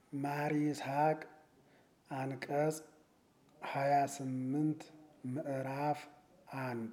ማር ይስሐቅ አንቀጽ ሃያ ስምንት ምዕራፍ አንድ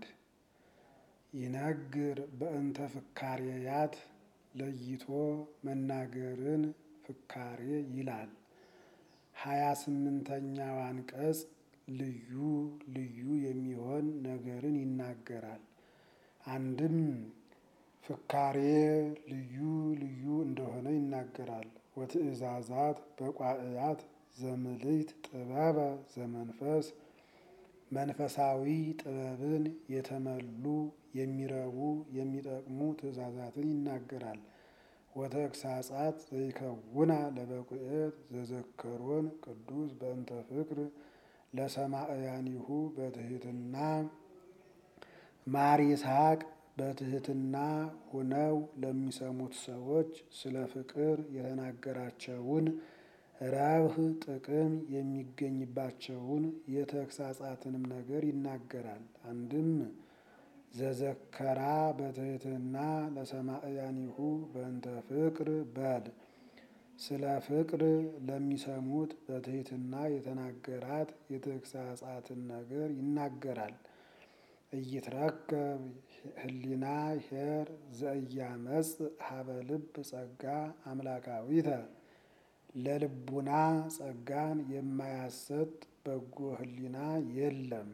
ይነግር በእንተ ፍካሬያት ለይቶ መናገርን ፍካሬ ይላል። ሃያ ስምንተኛው አንቀጽ ልዩ ልዩ የሚሆን ነገርን ይናገራል። አንድም ፍካሬ ልዩ ልዩ እንደሆነ ይናገራል። ወትእዛዛት በቋዕያት ዘምልዕት ጥበበ ዘመንፈስ መንፈሳዊ ጥበብን የተመሉ የሚረቡ የሚጠቅሙ ትእዛዛትን ይናገራል። ወተግሳጻት ዘይከውና ለበቁኤት ዘዘከሮን ቅዱስ በእንተ ፍቅር ለሰማዕያኒሁ በትህትና ማር ይስሐቅ በትህትና ሁነው ለሚሰሙት ሰዎች ስለ ፍቅር የተናገራቸውን ረብህ ጥቅም የሚገኝባቸውን የተግሳጻትንም ነገር ይናገራል። አንድም ዘዘከራ በትህትና ለሰማዕያኒሁ በእንተ ፍቅር በል ስለ ፍቅር ለሚሰሙት በትህትና የተናገራት የተግሳጻትን ነገር ይናገራል። እይትረከብ ህሊና ኄር ዘእያመጽ ሀበ ልብ ጸጋ አምላካዊተ ለልቡና ጸጋን የማያሰጥ በጎ ህሊና የለም።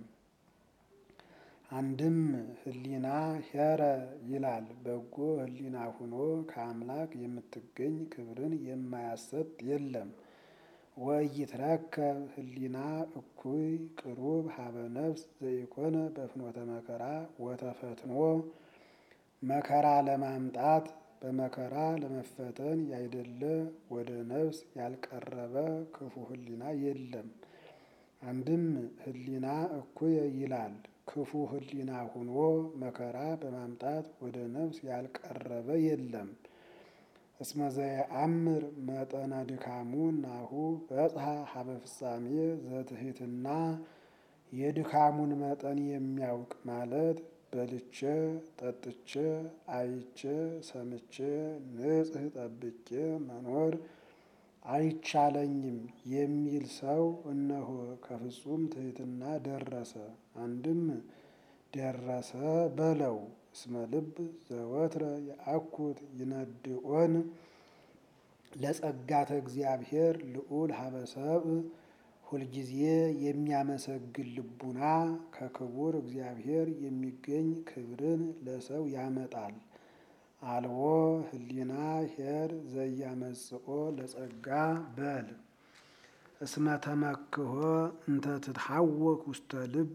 አንድም ህሊና ኄረ ይላል። በጎ ህሊና ሁኖ ከአምላክ የምትገኝ ክብርን የማያሰጥ የለም። ወኢይትረከብ ህሊና እኩይ ቅሩብ ሀበ ነፍስ ዘኢኮነ በፍኖተ መከራ ወተፈትኖ መከራ ለማምጣት በመከራ ለመፈተን ያይደለ ወደ ነፍስ ያልቀረበ ክፉ ህሊና የለም። አንድም ህሊና እኩየ ይላል። ክፉ ህሊና ሁኖ መከራ በማምጣት ወደ ነፍስ ያልቀረበ የለም። እስመ ዘየአምር መጠነ ድካሙ ናሁ በጽሐ ሀበ ፍጻሜ ዘትሕትና የድካሙን መጠን የሚያውቅ ማለት በልቼ ጠጥቼ አይቼ ሰምቼ ንጽሕ ጠብቄ መኖር አይቻለኝም የሚል ሰው እነሆ ከፍጹም ትሕትና ደረሰ። አንድም ደረሰ በለው እስመ ልብ ዘወትረ የአኩት ይነድኦን ለጸጋተ እግዚአብሔር ልዑል ሀበ ሰብእ ሁልጊዜ የሚያመሰግን ልቡና ከክቡር እግዚአብሔር የሚገኝ ክብርን ለሰው ያመጣል። አልቦ ህሊና ኄር ዘያመጽኦ ለጸጋ በል እስመ ተመክሖ እንተ ትትሐወክ ውስተ ልብ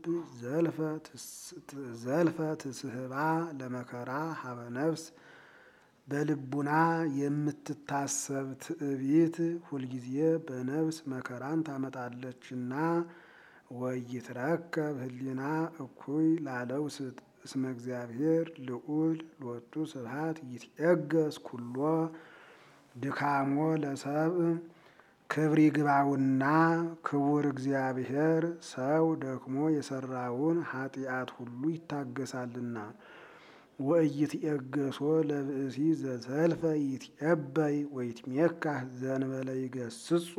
ዘልፈ ትስህባ ለመከራ ሀበ ነፍስ በልቡና የምትታሰብ ትዕቢት ሁልጊዜ በነፍስ መከራን ታመጣለችና። ወኢይትረከብ ህሊና እኩይ ላለው ስጥ እስመ እግዚአብሔር ልዑል ሎቱ ስብሐት ይትዔገስ ኩሎ ድካሞ ለሰብእ ክብር ይግባውና ክቡር እግዚአብሔር ሰው ደክሞ የሰራውን ኃጢአት ሁሉ ይታገሳልና። ወኢይትዔገሶ ለብእሲ ዘዘልፈ ይትዔበይ ወይትሜካህ ዘእንበለ ይገስጾ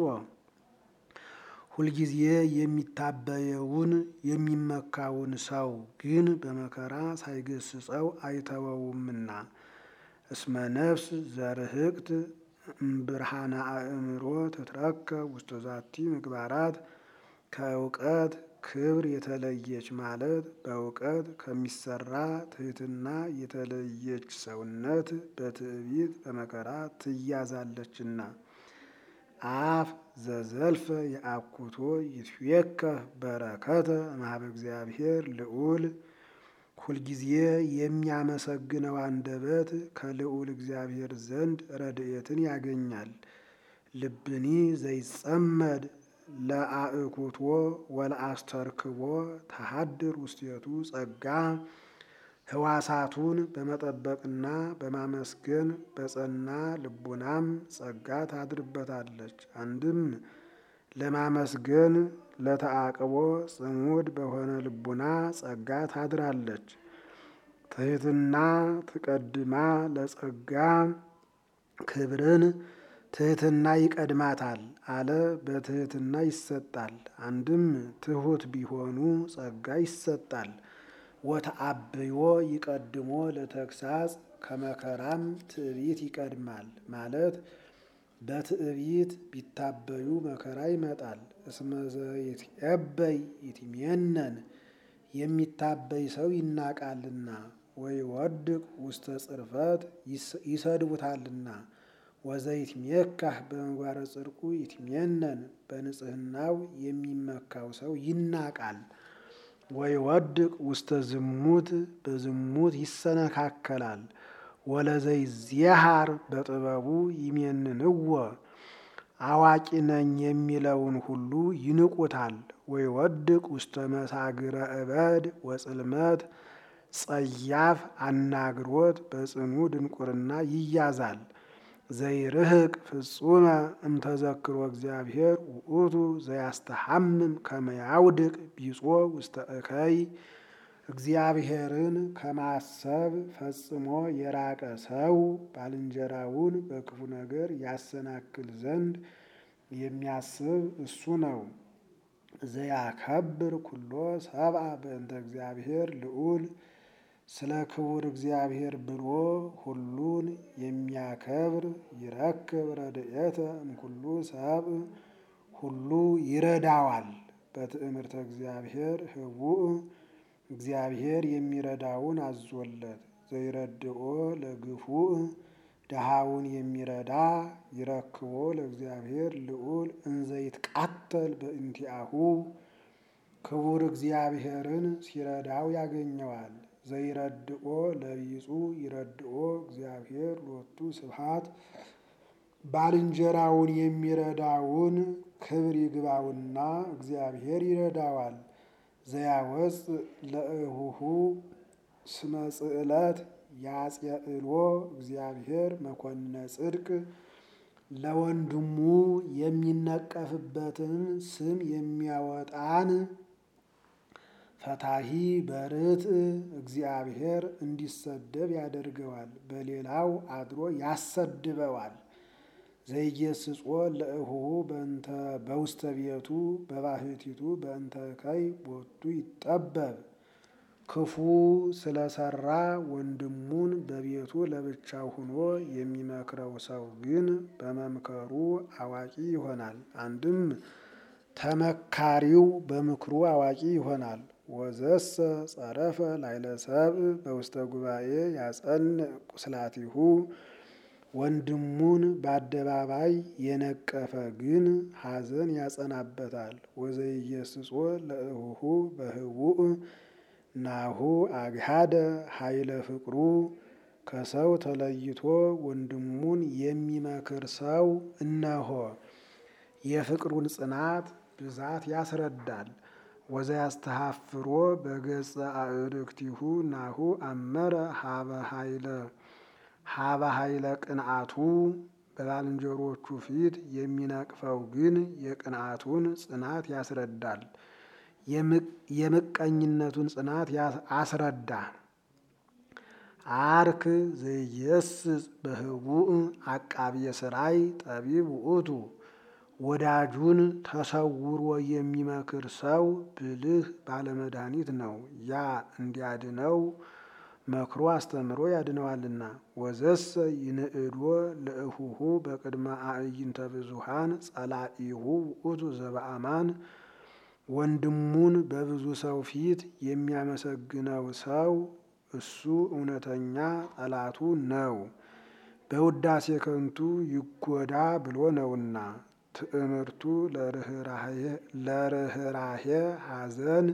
ሁልጊዜ የሚታበየውን የሚመካውን ሰው ግን በመከራ ሳይገስጸው አይተወውምና። እስመ ነፍስ ዘርህቅት እምብርሃነ አእምሮ ትትረከብ ውስተ ዛቲ ምግባራት ከእውቀት ክብር የተለየች ማለት በእውቀት ከሚሰራ ትሕትና የተለየች ሰውነት በትዕቢት በመከራ ትያዛለችና። አፍ ዘዘልፈ የአኩቶ ይትዌከህ በረከተ እምኀበ እግዚአብሔር ልዑል ሁልጊዜ የሚያመሰግነው አንደበት ከልዑል እግዚአብሔር ዘንድ ረድኤትን ያገኛል። ልብኒ ዘይጸመድ ለአእኩቶ ወለአስተርክቦ ተሃድር ውስቴቱ ጸጋ ህዋሳቱን በመጠበቅና በማመስገን በጸና ልቡናም ጸጋ ታድርበታለች። አንድም ለማመስገን ለተአቅቦ ጽሙድ በሆነ ልቡና ጸጋ ታድራለች። ትሕትና ትቀድማ ለጸጋ ክብርን ትህትና ይቀድማታል አለ። በትህትና ይሰጣል። አንድም ትሑት ቢሆኑ ጸጋ ይሰጣል። ወተአብዮ ይቀድሞ ለተግሳጽ ከመከራም ትዕቢት ይቀድማል ማለት በትዕቢት ቢታበዩ መከራ ይመጣል። እስመ ዘይትዔበይ ይትሜነን የሚታበይ ሰው ይናቃልና፣ ወይወድቅ ውስተ ጽርፈት ይሰድቡታልና። ወዘይትሜካህ በምግባረ ጽድቁ ይትሜነን በንጽህናው የሚመካው ሰው ይናቃል። ወይወድቅ ውስተ ዝሙት በዝሙት ይሰነካከላል። ወለዘይዜሃር በጥበቡ ይሜንንዎ አዋቂ ነኝ የሚለውን ሁሉ ይንቁታል። ወይወድቅ ውስተ መሳግረ እበድ ወጽልመት ጸያፍ አናግሮት በጽኑ ድንቁርና ይያዛል። ዘይርህቅ ፍጹመ እምተዘክሮ እግዚአብሔር ውእቱ ዘያስተሐምም ከመያውድቅ ቢጾ ውስተ እከይ እግዚአብሔርን ከማሰብ ፈጽሞ የራቀ ሰው ባልንጀራውን በክፉ ነገር ያሰናክል ዘንድ የሚያስብ እሱ ነው። ዘያከብር ኩሎ ሰብአ በእንተ እግዚአብሔር ልዑል ስለ ክቡር እግዚአብሔር ብሎ ሁሉን የሚያከብር ይረክብ ረድኤተ እምኩሉ ሰብእ ሁሉ ይረዳዋል። በትእምርተ እግዚአብሔር ህቡእ እግዚአብሔር የሚረዳውን አዞለት። ዘይረድኦ ለግፉእ ድሃውን የሚረዳ ይረክቦ ለእግዚአብሔር ልዑል እንዘይትቃተል በእንቲአሁ ክቡር እግዚአብሔርን ሲረዳው ያገኘዋል። ዘይረድኦ ለቢጹ ይረድኦ እግዚአብሔር ሎቱ ስብሐት ባልንጀራውን የሚረዳውን ክብር ይግባውና እግዚአብሔር ይረዳዋል። ዘያወፅ ለእሁሁ ስመ ጽዕለት ያጽየእሎ እግዚአብሔር መኮንነ ጽድቅ ለወንድሙ የሚነቀፍበትን ስም የሚያወጣን ፈታሂ በርትዕ እግዚአብሔር እንዲሰደብ ያደርገዋል፣ በሌላው አድሮ ያሰድበዋል። ዘይጌስጾ ለእሁሁ በእንተ በውስተ ቤቱ በባህቲቱ በእንተ እከይ ቦቱ ይጠበብ ክፉ ስለሰራ ወንድሙን በቤቱ ለብቻው ሆኖ የሚመክረው ሰው ግን በመምከሩ አዋቂ ይሆናል። አንድም ተመካሪው በምክሩ አዋቂ ይሆናል። ወዘሰ ጸረፈ ላይለ ሰብእ በውስተ ጉባኤ ያጸንዕ ቁስላቲሁ ወንድሙን በአደባባይ የነቀፈ ግን ሐዘን ያጸናበታል። ወዘይየስጾ ለእሁሁ በህቡእ ናሁ አግሃደ ኃይለ ፍቅሩ ከሰው ተለይቶ ወንድሙን የሚመክር ሰው እነሆ የፍቅሩን ጽናት ብዛት ያስረዳል። ወዘያስተሐፍሮ በገጸ አዕርክቲሁ ናሁ አመረ ሀበ ኃይለ ሀበ ኃይለ ቅንአቱ በባልንጀሮቹ ፊት የሚነቅፈው ግን የቅንአቱን ጽናት ያስረዳል። የምቀኝነቱን ጽናት አስረዳ። አርክ ዘይየስጽ በህቡእ አቃብየ ሥራይ ጠቢብ ውእቱ ወዳጁን ተሰውሮ የሚመክር ሰው ብልህ ባለመድኃኒት ነው። ያ እንዲያድነው መክሮ አስተምሮ ያድነዋልና። ወዘሰ ይንእዶ ለእሁሁ በቅድመ አዕይንተ ብዙሃን ጸላኢሁ ውእቱ ዘበአማን ወንድሙን በብዙ ሰው ፊት የሚያመሰግነው ሰው እሱ እውነተኛ ጠላቱ ነው። በውዳሴ ከንቱ ይጎዳ ብሎ ነውና። ትዕምርቱ ለርኅራሄ ሐዘን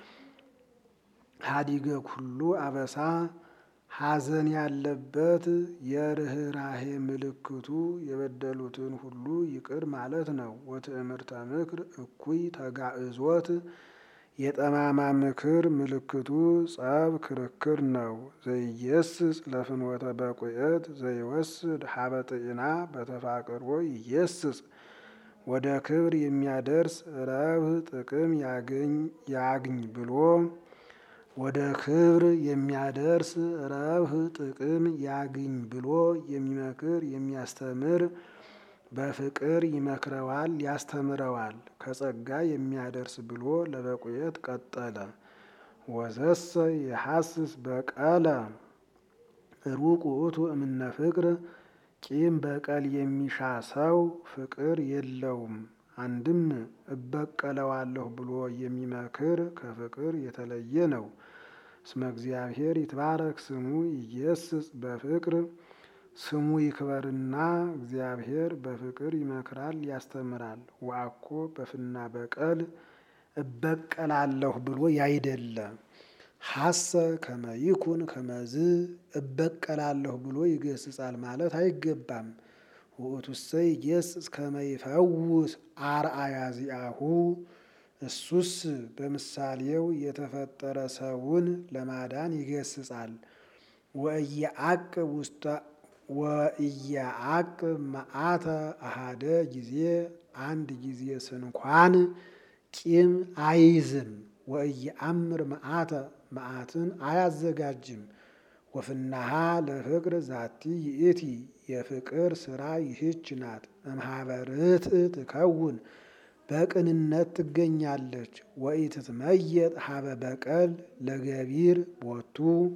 ሀዲገ ኩሉ አበሳ ሐዘን ያለበት የርኅራሄ ምልክቱ የበደሉትን ሁሉ ይቅር ማለት ነው። ወትዕምርተ ምክር እኩይ ተጋእዞት የጠማማ ምክር ምልክቱ ጸብ ክርክር ነው። ዘይየስጽ ለፍኖተ በቁየት ዘይወስድ ሀበ ጥዕና በተፋቅሮ ይየስጽ ወደ ክብር የሚያደርስ ረብህ ጥቅም ያግኝ ብሎ ወደ ክብር የሚያደርስ ረብህ ጥቅም ያግኝ ብሎ የሚመክር የሚያስተምር በፍቅር ይመክረዋል፣ ያስተምረዋል ከጸጋ የሚያደርስ ብሎ ለበቁየት ቀጠለ። ወዘሰ የሐስስ በቀለ ሩቅ ውእቱ እምነ ፍቅር ቂም በቀል የሚሻ ሰው ፍቅር የለውም። አንድም እበቀለዋለሁ ብሎ የሚመክር ከፍቅር የተለየ ነው። እስመ እግዚአብሔር ይትባረክ ስሙ ይገስጽ በፍቅር ስሙ ይክበርና እግዚአብሔር በፍቅር ይመክራል ያስተምራል። ወአኮ በፍና በቀል እበቀላለሁ ብሎ ያይደለ ሐሰ ከመይኩን ከመዝ እበቀላለሁ ብሎ ይገስጻል ማለት አይገባም። ውእቱሰ ይገስጽ ከመይፈውስ አርአያ ዚአሁ እሱስ በምሳሌው የተፈጠረ ሰውን ለማዳን ይገስጻል። ወእየዐቅብ ውስተ ወእየዐቅብ መዓተ አሃደ ጊዜ አንድ ጊዜ ስንኳን ቂም አይዝም። ወእየአምር መዓተ መዓትን አያዘጋጅም። ወፍናሃ ለፍቅር ዛቲ ይእቲ የፍቅር ስራ ይህች ናት። እምኀበ ርትዕ ትከውን በቅንነት ትገኛለች። ወኢትትመየጥ ኀበ በቀል ለገቢር ቦቱ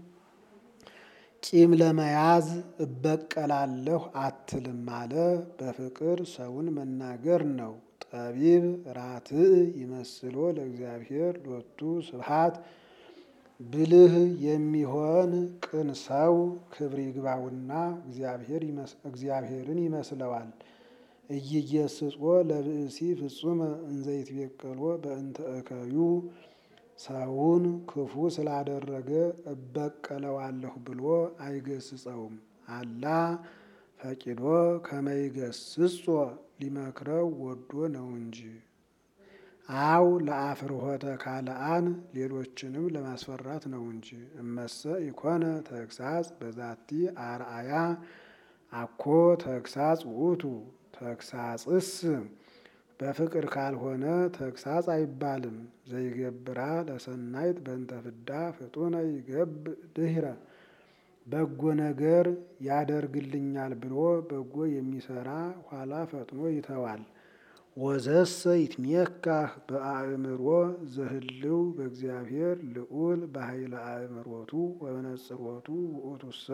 ቂም ለመያዝ እበቀላለሁ አትልም አለ። በፍቅር ሰውን መናገር ነው። ጠቢብ ራትዕ ይመስሎ ለእግዚአብሔር ሎቱ ስብሐት ብልህ የሚሆን ቅን ሰው ክብር ይግባውና እግዚአብሔርን ይመስለዋል። ኢይገስጾ ለብእሲ ፍጹመ እንዘ ይትቤቀሎ በእንተ እከዩ ሰውን ክፉ ስላደረገ እበቀለዋለሁ ብሎ አይገስጸውም። አላ ፈቂዶ ከመይገስጾ ሊመክረው ወዶ ነው እንጂ። አው ለአፍርሆተ ካልአን ሌሎችንም ለማስፈራት ነው እንጂ። እመሰ ኢኮነ ተግሳጽ በዛቲ አርአያ አኮ ተግሳጽ ውእቱ ተግሳጽስ በፍቅር ካልሆነ ተግሳጽ አይባልም። ዘይገብራ ለሰናይት በእንተ ፍዳ ፍጡነ ይገብ ድህረ በጎ ነገር ያደርግልኛል ብሎ በጎ የሚሰራ ኋላ ፈጥኖ ይተዋል። ወዘሰ ይትሜካህ በአእምሮ ዘህልው በእግዚአብሔር ልዑል በኃይለ አእምሮቱ ወበነጽሮቱ ውእቱሰ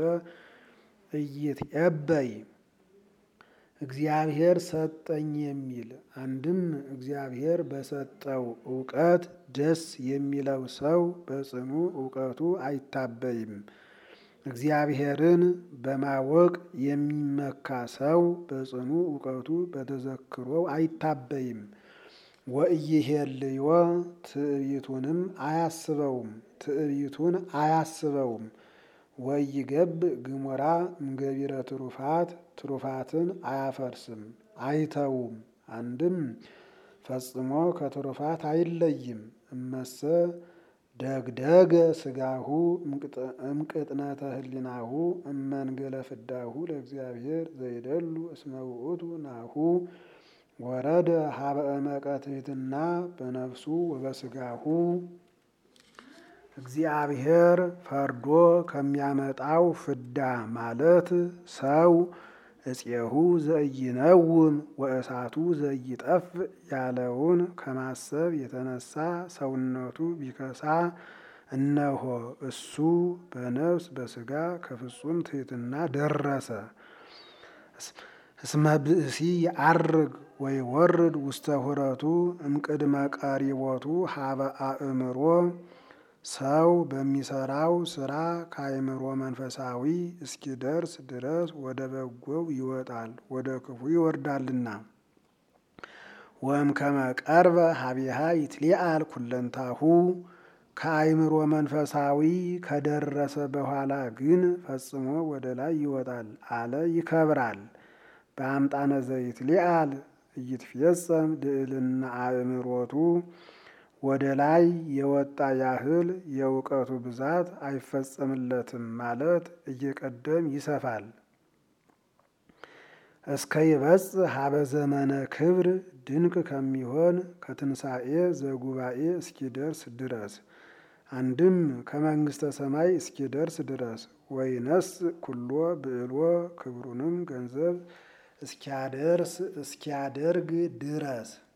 ኢይትዔበይ እግዚአብሔር ሰጠኝ የሚል አንድም እግዚአብሔር በሰጠው እውቀት ደስ የሚለው ሰው በጽኑ እውቀቱ አይታበይም። እግዚአብሔርን በማወቅ የሚመካ ሰው በጽኑ እውቀቱ በተዘክሮው አይታበይም። ወኢይሄልዮ ትዕቢቱንም አያስበውም ትዕቢቱን አያስበውም። ወኢይገብ ግሙራ እምገቢረ ትሩፋት ትሩፋትን አያፈርስም አይተውም። አንድም ፈጽሞ ከትሩፋት አይለይም። እመሰ ደግደገ ስጋሁ እምቅጥነተ ህሊናሁ እመንገለ ፍዳሁ ለእግዚአብሔር ዘይደሉ እስመ ውእቱ ናሁ ወረደ ሀበ እመቀ ትሕትና በነፍሱ ወበስጋሁ እግዚአብሔር ፈርዶ ከሚያመጣው ፍዳ ማለት ሰው እፄሁ ዘኢይነውም ወእሳቱ ዘኢይጠፍ ያለውን ከማሰብ የተነሳ ሰውነቱ ቢከሳ እነሆ እሱ በነፍስ በስጋ ከፍጹም ትሕትና ደረሰ። እስመ ብእሲ የዐርግ ወይወርድ ውስተ ሁረቱ እምቅድመ ቀሪቦቱ ሀበ አእምሮ ሰው በሚሰራው ስራ ከአእምሮ መንፈሳዊ እስኪደርስ ድረስ ወደ በጎው ይወጣል፣ ወደ ክፉ ይወርዳልና። ወእምከመ ቀርበ ሀቢሃ ይትሊአል ኩለንታሁ ከአእምሮ መንፈሳዊ ከደረሰ በኋላ ግን ፈጽሞ ወደ ላይ ይወጣል አለ ይከብራል። በአምጣነ ዘይትሊአል ኢይትፌጸም ልዕልና አእምሮቱ ወደ ላይ የወጣ ያህል የእውቀቱ ብዛት አይፈጸምለትም ማለት እየቀደም ይሰፋል። እስከ ይበጽሕ ሀበ ዘመነ ክብር ድንቅ ከሚሆን ከትንሣኤ ዘጉባኤ እስኪደርስ ድረስ አንድም ከመንግሥተ ሰማይ እስኪደርስ ድረስ ወይነስ ኩሎ ብዕሎ ክብሩንም ገንዘብ እስኪያደርስ እስኪያደርግ ድረስ